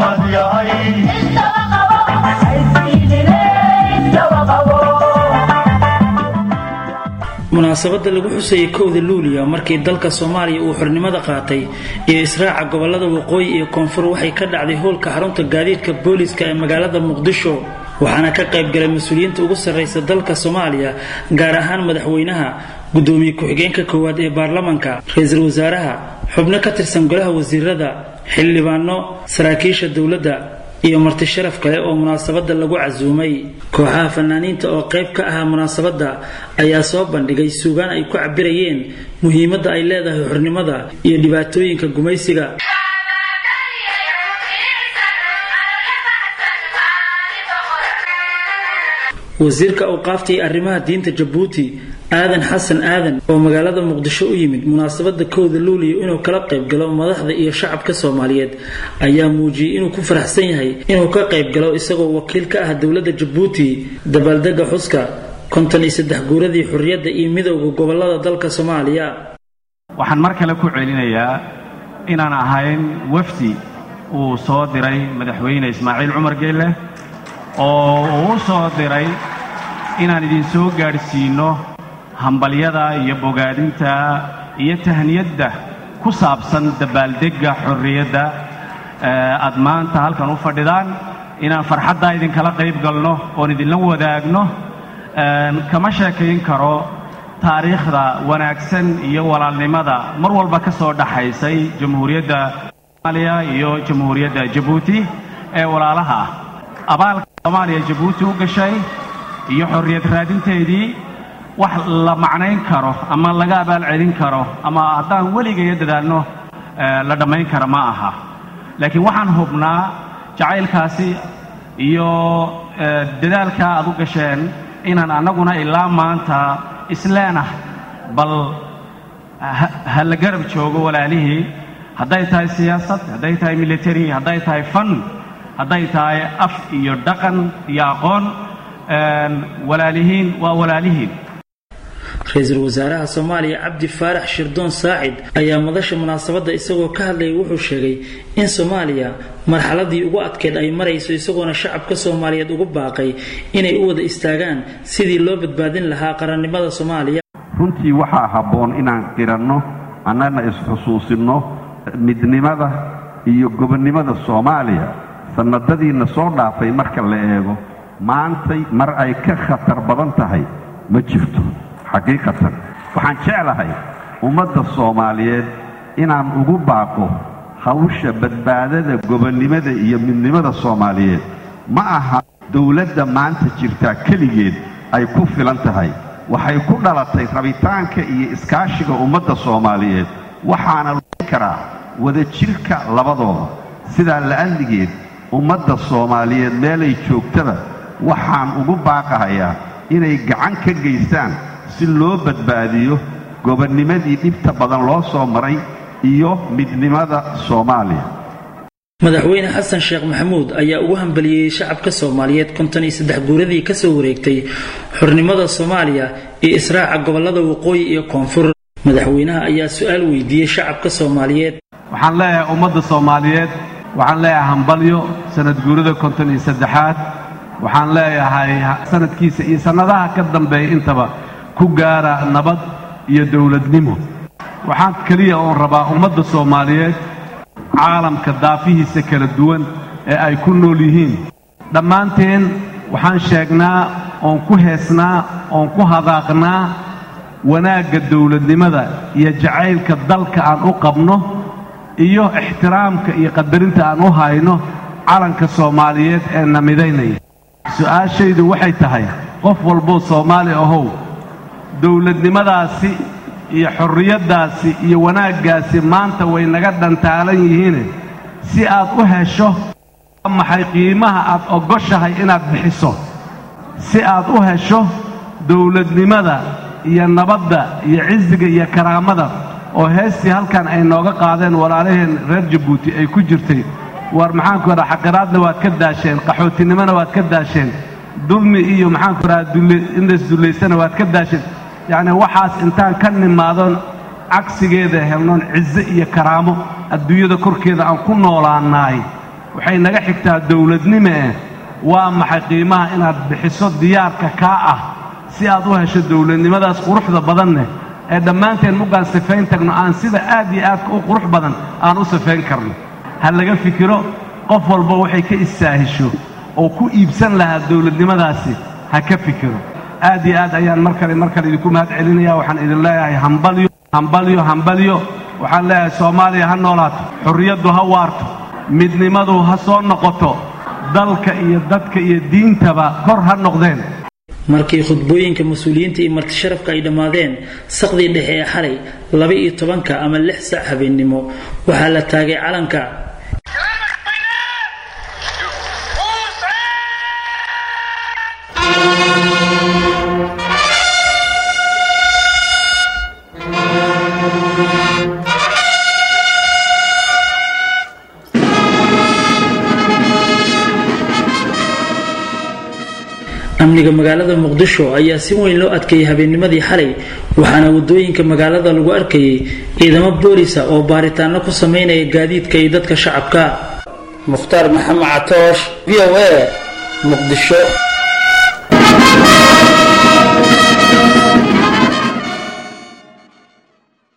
maxaad yahay munaasabadda lagu xusayay kowda luuliya markii dalka soomaaliya uu xornimada qaatay iyo israaca gobolada waqooyi iyo koonfur waxay ka dhacday howlka xarunta gaadiidka booliiska ee magaalada muqdisho waxaana ka qaybgalay mas-uuliyiinta ugu sarraysa dalka soomaaliya gaar ahaan madaxweynaha gudoomiye ku-xigeenka koowaad ee baarlamanka ra-iisul wasaaraha xubno ka tirsan golaha wasiirada xildhibaano saraakiisha dowladda iyo marti sharaf kale oo munaasabadda lagu casuumay kooxaha fanaaniinta oo qayb ka ahaa munaasabadda ayaa soo bandhigay suugaan ay ku cabirayeen muhiimadda ay leedahay xornimada iyo dhibaatooyinka gumaysiga wasiirka awqaafta iyo arrimaha diinta jabuuti aadan xasan aadan oo magaalada muqdisho u yimid munaasabada kowda luuliya inuu kala qaybgalo madaxda iyo shacabka soomaaliyeed ayaa muujiyey inuu ku faraxsan yahay inuu ka qaybgalo isagoo wakiil ka ah dowladda jabuuti dabaaldega xuska konton iyo saddex guuradii xorriyadda iyo midowda gobolada dalka soomaaliya waxaan mar kale ku celinayaa inaan ahayn wafdi uu soo diray madaxweyne ismaaciil cumar geelle oo uu u soo diray inaan idinsoo gaadhsiinno hambalyada iyo bogaadinta iyo tahniyadda ku saabsan dabaaldegga xorriyadda aad maanta halkan u fadhidaan inaan farxaddaa idinkala qayb galno oon idinla wadaagno kama sheekayn karo taariikhda wanaagsan iyo walaalnimada mar walba ka soo dhaxaysay jamhuuriyadda soomaaliya iyo jamhuuriyadda jabuuti ee walaalaha ah abaalka soomaaliya jabuuti u gashay iyo xorriyad raadinteedii wax la macnayn karo ama laga abaal celin karo ama haddaan weligaya dadaalno la dhammayn kara ma aha laakiin waxaan hubnaa jacaylkaasi iyo dadaalka aad u gasheen inaan annaguna ilaa maanta isleenah bal ha la garab joogo walaalihii hadday tahay siyaasad hadday tahay military hadday tahay fan hadday tahay af iyo dhaqan iyo aqoon walaalihiin waa walaalihiin ra-iisul wasaaraha soomaaliya cabdi faarax shirdoon saacid ayaa madasha munaasabadda isagoo ka hadlayay wuxuu sheegay in soomaaliya marxaladii ugu adkeed ay marayso isagoona shacabka soomaaliyeed ugu baaqay inay u wada istaagaan sidii loo badbaadin lahaa qarannimada soomaaliya runtii waxaa habboon inaan qiranno annana isxusuusinno midnimada iyo gobonnimada soomaaliya sannadadiinna soo dhaafay marka la eego maantay mar ay ka khatar badan tahay ma jirto xaqiiqatan waxaan jeclahay ummadda soomaaliyeed inaan ugu baaqo hawsha badbaadada gobonnimada iyo midnimada soomaaliyeed ma aha dawladda maanta jirtaa keligeed ay ku filan tahay waxay ku dhalatay rabitaanka iyo iskaashiga ummadda soomaaliyeed waxaana loi karaa wadajirka labadooda sidaa la'alligeed ummadda soomaaliyeed meelay joogtaba waxaan ugu baaqahayaa inay gacan ka geystaan si loo badbaadiyo gobonnimadii dhibta badan loo soo maray iyo midnimada soomaaliya madaxweyne xasan sheekh maxamuud ayaa ugu hambaliyeyey shacabka soomaaliyeed konton iyo saddex guuradii ka soo wareegtay xornimada soomaaliya iyo israaca gobollada waqooyi iyo koonfur madaxweynaha ayaa su-aal weydiiyey shacabka soomaaliyeed waxaan leeyahay ummadda soomaaliyeed waxaan leeyahay hambalyo sanad guurada konton iyo saddexaad waxaan leeyahay sanadkiisa iyo sannadaha ka dambeeya intaba ku gaara nabad iyo dowladnimo waxaan keliya oon rabaa ummadda soomaaliyeed caalamka daafihiisa kala duwan ee ay ku nool yihiin dhammaanteen waxaan sheegnaa oon ku heesnaa oon ku hadaaqnaa wanaagga dowladnimada iyo jacaylka dalka aan u qabno iyo ixtiraamka iyo qadarinta aan u hayno calanka soomaaliyeed ee na midaynaya su'aashaydu waxay tahay qof walboo soomaali ahow dowladnimadaasi iyo xorriyaddaasi iyo wanaaggaasi maanta way naga dhantaalan yihiine si aad u hesho maxay qiimaha aad oggoshahay inaad bixiso si aad u hesho dowladnimada iyo nabadda iyo cisiga iyo karaamada oo heestii halkan ay nooga qaadeen walaalaheen reer jabuuti ay ku jirtay war maxaanku idhaha xaqiraadna waad ka daasheen qaxootinimona waad ka daasheen dulmi iyo maxaanku idhaha inlays dullaysana waad ka daasheen yacni waxaas intaan ka nimaadon cagsigeeda helnoon cize iyo karaamo adduunyada korkeeda aan ku noolaannaay waxay naga xigtaa dowladnimo eh waa maxay qiimaha inaad bixiso diyaarka kaa ah si aad u hesho dowladnimadaas quruxda badanneh ee dhammaanteen muggaan sifayn tagno aan sida aad iyo aadka u qurux badan aan u sifayn karno ha laga fikiro qof walba waxay ka istaahisho oo ku iibsan lahaa dowladnimadaasi ha ka fikiro aad iyo aad ayaan mar kale mar kale idinku mahad celinaya waxaan idin leeyahay hambalyo hambalyo hambalyo waxaan leeyahay soomaaliya ha noolaato xorriyaddu ha waarto midnimadu ha soo noqoto dalka iyo dadka iyo diintaba kor ha noqdeen markii khudbooyinka mas-uuliyiinta iyo martisharafka ay dhammaadeen saqdii dhexe ee xalay laba iyo tobanka ama lix sac habeennimo waxaa la taagay calanka amniga magaalada muqdisho ayaa si weyn loo adkeeyey habeennimadii xalay waxaana wadooyinka magaalada lagu arkayay ciidamo boolisa oo baaritaano ku sameynaya gaadiidka iyo dadka shacabka mukhtaar maxamed catoosh v o a muqdisho